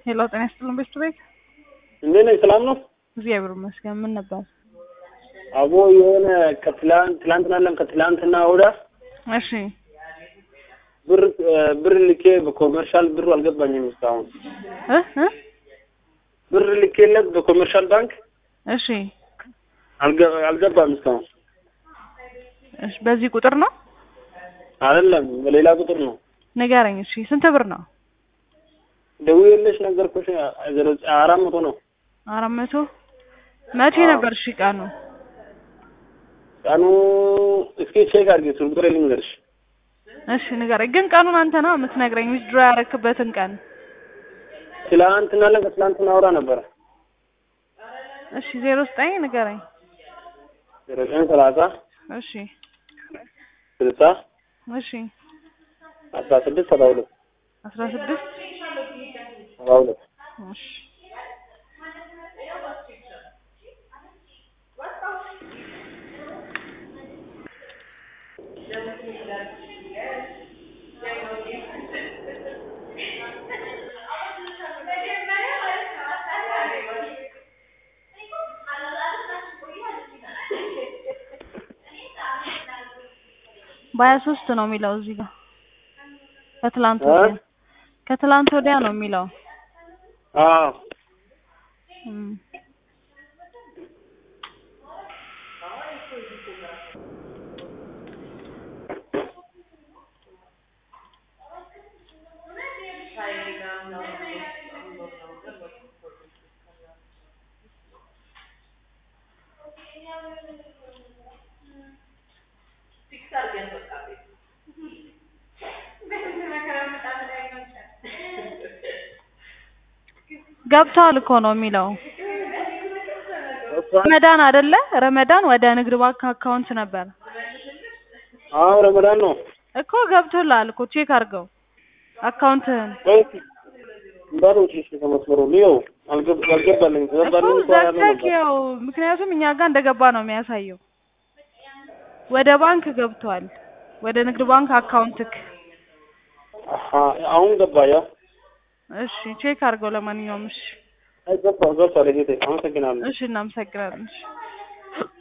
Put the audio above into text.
ሄሎ ጤና ይስጥልን ቤት ቤት እንዴት ነህ? ሰላም ነው? እግዚአብሔር ይመስገን። ምን ነበር? አቦ የሆነ ከትላንት ትላንትና አለም ከትላንትና ወዲያ እሺ ብር ብር ልኬ በኮመርሻል ብሩ አልገባኝም እስካሁን እ እ ብር ልኬለት በኮመርሻል ባንክ እሺ አልገ- አልገባም እስካሁን እሺ በዚህ ቁጥር ነው አይደለም በሌላ ቁጥር ነው ንገረኝ። እሺ ስንት ብር ነው? ደውዬልሽ ነገርኩሽ ዘሮ- አራት መቶ ነው አራት መቶ መቼ አዎ። ነበር? እሺ ቀኑ ቀኑ እስኪ ቼክ አድርጌ ስልክ ቁጥሬ ልንገርሽ እሺ ንገረኝ። ግን ቀኑን አንተ ነው የምትነግረኝ፣ ዊዝድሮ ያረክበትን ቀን። ትላንትና አለም ከትላንትና ወዲያ ነበረ እሺ ዜሮ ዘጠኝ ንገረኝ። ዘሮ ዘጠኝ ሰላሳ እሺ ስልሳ እሺ አስራ ስድስት ሰባ ሁለት አስራ ስድስት ሰባ ሁለት እሺ በሀያ ሶስት ነው የሚለው እዚህ ጋር ከትላንት እ? ወዲያ ከትላንት ወዲያ ነው የሚለው አዎ እም። ገብተዋል እኮ ነው የሚለው ረመዳን አይደለ? ረመዳን ወደ ንግድ ባንክ አካውንት ነበር አዎ ረመዳን ነው እኮ ገብቶልሃል እኮ ቼክ አድርገው አካውንትህን ቆይ እስኪ እንዳትወጪ እሺ ከመስመሩ ልየው አልገብ- አልገባልኝ እኮ ገባልኝ እኮ ያለው ዘግተህ ነበር ያው ምክንያቱም እኛ ጋር እንደገባ ነው የሚያሳየው ወደ ባንክ ገብቷል ወደ ንግድ ባንክ አካውንትክ አሀ አሁን ገባ ያው እሺ ቼክ አድርገው ለማንኛውም እሺ አይ ገባ ገብቷል ጌቴ አመሰግናለሁ እሺ እናመሰግናለን እሺ